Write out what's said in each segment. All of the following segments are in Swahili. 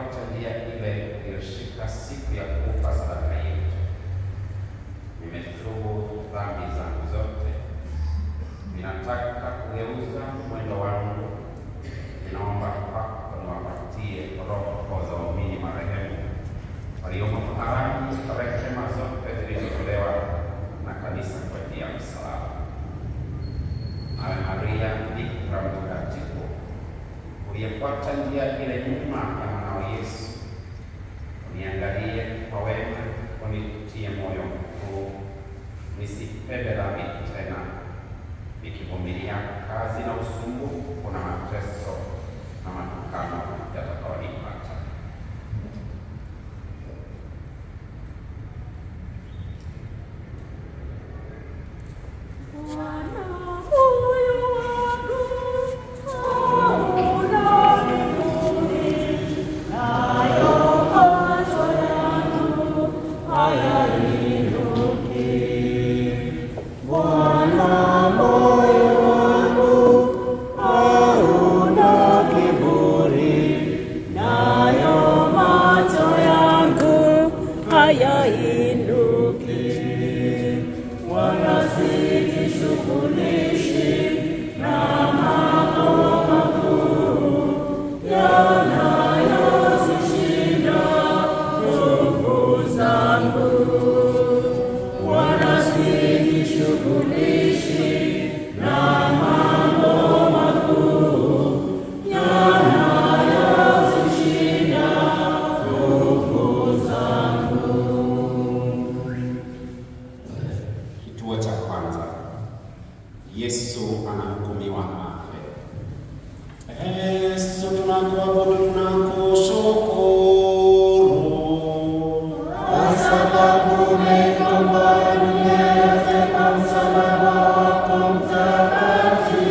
tuliyefuata njia ile iliyoshika siku ya kufa sadaka yetu. Nimetubu dhambi zangu zote, ninataka kugeuza mwendo wangu. Ninaomba kwako niwapatie roho za waumini marehemu waliomo toharani kwa rehema zote zilizotolewa na kanisa kwa njia ya msalaba. Nawe Maria Bikira mtakatifu uliyefuata njia ile nyuma ya mwanao Yesu, uniangalie kwa wema, unitie moyo mkuu, nisipende dhambi tena, nikivumilia kazi na usumbufu na mateso na matukano yatakaonipata. Kituo cha kwanza, Yesu anahukumiwa afe. Yesu tunakuabudu, tunakushukuru kwa sababu umekomboa dunia yote kwa msalaba wako mtakatifu.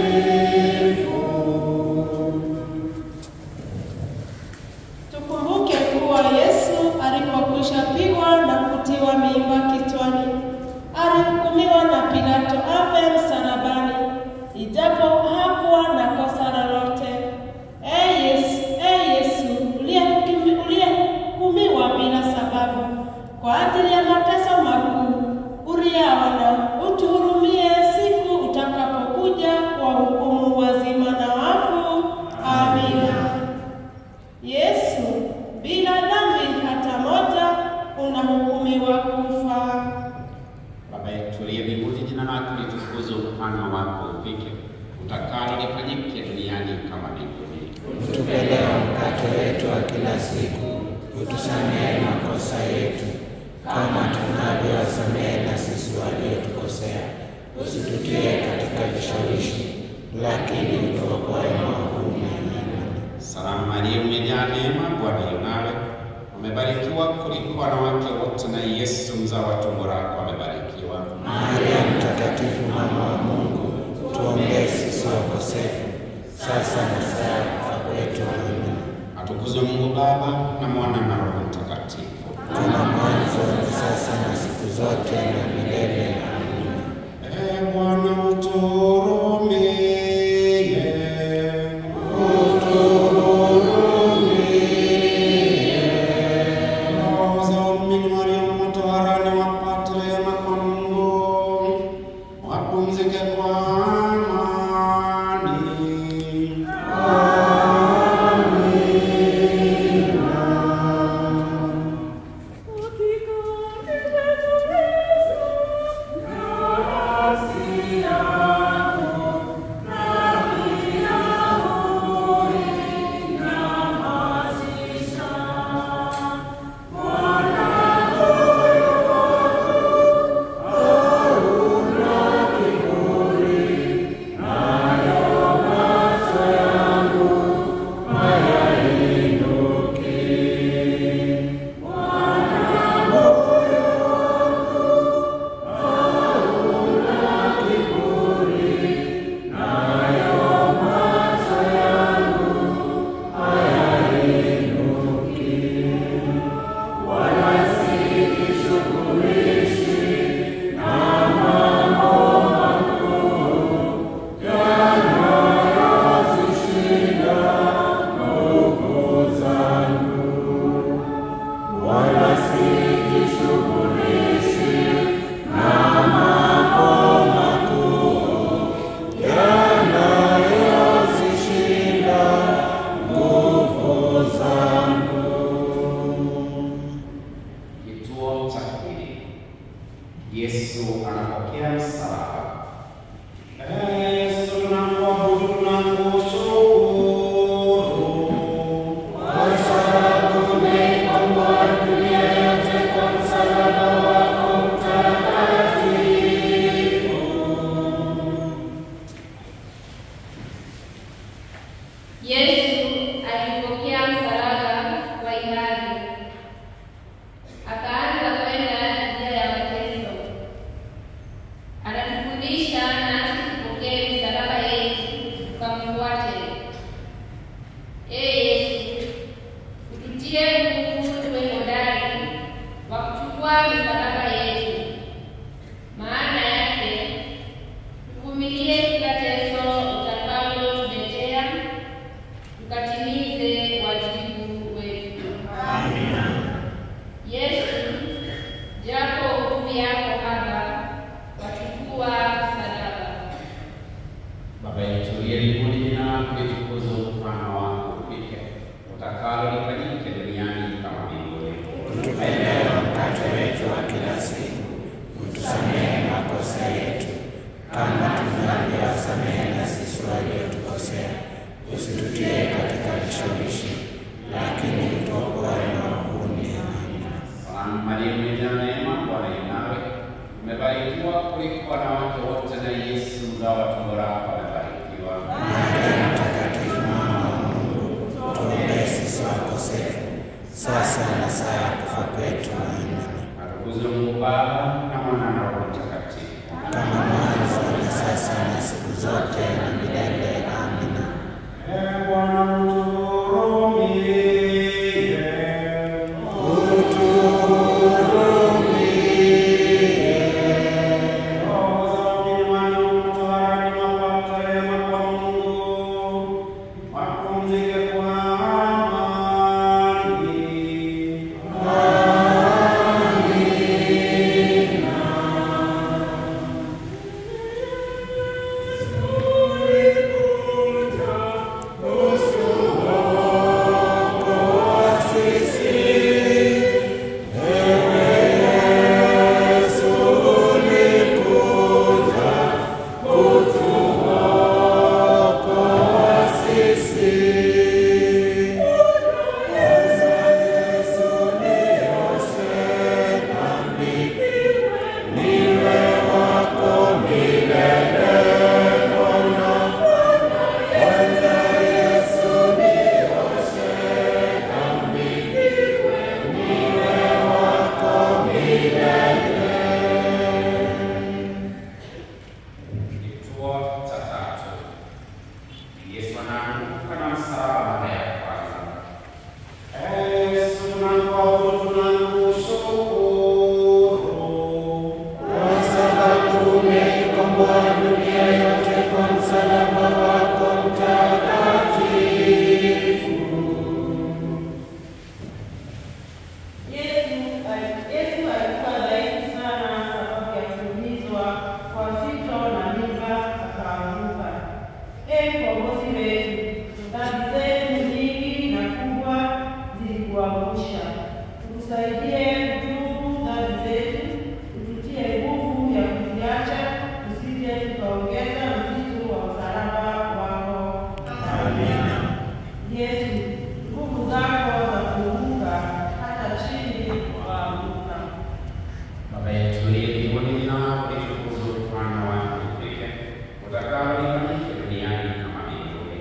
Tukumbuke kuwa Yesu alipokwisha pigwa na kutiwa mimba kichwani, alihukumiwa na Pilato afe msalabani, ijapo hakuwa na kosa lolote. Ee Yesu, ee Yesu uliyehukumi- uliyehukumiwa bila sababu kwa ajili ya mateso makuu uliyaona, utuhurumie siku utakapokuja kwa hukumu wazima na wafu. Amina. Yesu bila dhambi hata moja unahukumiwa kufa. Baba yetu uliye mbinguni, jina lako litukuzwe, ufalme wako ufike, utakalo lifanyike duniani kama mbinguni. Utupe leo mkate wetu wa kila siku, utusamehe makosa yetu kama tunavyowasamehe na sisi waliotukosea, usitutie katika vishawishi, lakini utuokoe maovuni. Amina. Salamu Maria, umejaa neema, Bwana yu nawe, umebarikiwa kuliko wanawake wote, na Yesu mzao wa tumbo lako amebarikiwa. Maria Mtakatifu, mama wa Mungu, tuombee sisi wakosefu, sasa na saa ya kufa kwetu. Amina. Atukuzwe Mungu Baba na Mwana na Roho Mtakatifu. Kama mwanzo na sasa na siku zote na milele. Amina. Ee Bwana uturumie. Roho za waumini waliomo toharani wapate rehema kwa Mungu, wapumzike kwa amani. Hakika lifanyike duniani kama mbinguni. Utupe leo mkate wetu wa kila siku, utusamehe makosa yetu kama tunavyowasamehe na sisi waliotukosea, usitutie katika vishawishi, lakini utuokoe maovuni. Amina. Salamu Maria, umejaa neema, Bwana yu nawe, umebarikiwa kuliko wanawake wote, na Yesu mzao wa tumbo lako amebarikiwa. Maria Mtakatifu, mama wa Mungu, tuombee sisi wakosefu, sasa na saa ya kufa kwetu. Amina. Atukuzwe Mungu Baba na Mwana na Roho Mtakatifu. Kama mwanzo na sasa na siku zote na milele. Amina. Ee Bwana utuhurumie. Roho za waumini waliotoharani wapate rehema kwa Mungu, wapumzike kwa amani. Kituo cha tatu. Yesu anaanguka na msalaba mara ya kwanza. Ee Yesu, tunakuabudu, tunakushukuru. Kwa sababu umeikomboa dunia yote kwa msalaba wako mtakatifu. Yesu ali- Yesu alikuwa dhaifu sana sababu ya kuumizwa kwa fito na mimba akaanguka. Ee mkombozi wetu, dhambi zetu nyingi na kubwa zilikuangusha. Tukusaidie kutubu dhambi zetu, ututie nguvu ya kuziacha, tusije tukaongeza mzigo wa msalaba wako. Amina. Yesu, nguvu zako za kuunguka hata chini waanguka. Baba yetu uliye mbinguni, jina lako litukuzwe, ufalme wako ufike, utakalo lifanyike duniani kama mbinguni.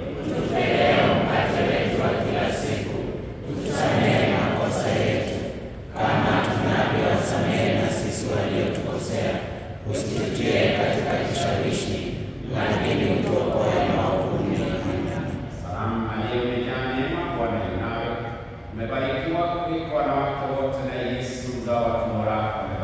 Utusamehe makosa yetu kama tunavyowasamehe na sisi waliotukosea, usitutie katika kishawishi, lakini utuokoe maovuni. Amina. Salamu Maria, umejaa neema, Bwana yu nawe, umebarikiwa kuliko wanawake wote, na Yesu mzao wa tumbo lako